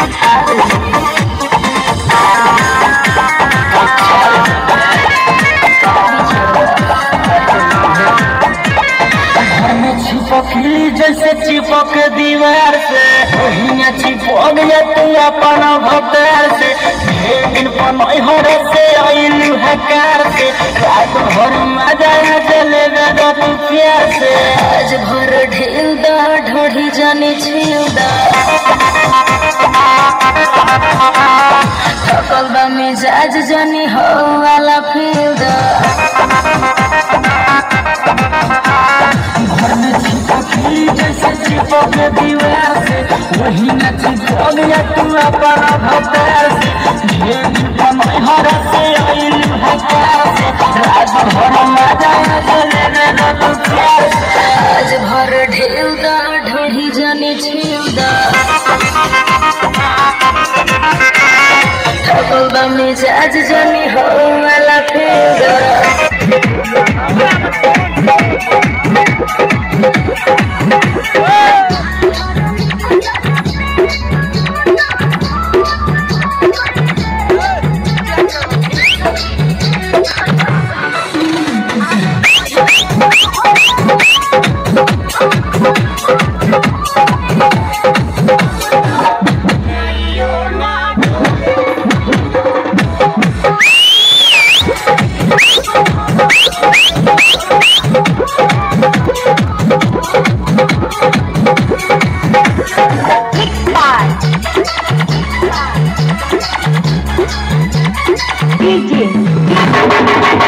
चिपकली जैसे चिपक दीवार से वही चिपक जा तू अपन भतार से ढेर दिन पनई हर से आइलू हकार से रात भर मजा चले बेदा तू प्यार से आज भर ढेल दा ढोढ़ी जाने छील दा थकल बा मिजाज जानी हो वाला फील दा घर में चिपकली जैसे चिपक दीवार से वही न चिपक जा तू अपन भतार से ढेर दिन पनई हर से आइलू हकार से रात भर मजा चले बेदा तू प्यार से आज भर ढेल दा ढोढ़ी जाने छील दा थकल बा मिजाज जानी हो वाला फील दा DJ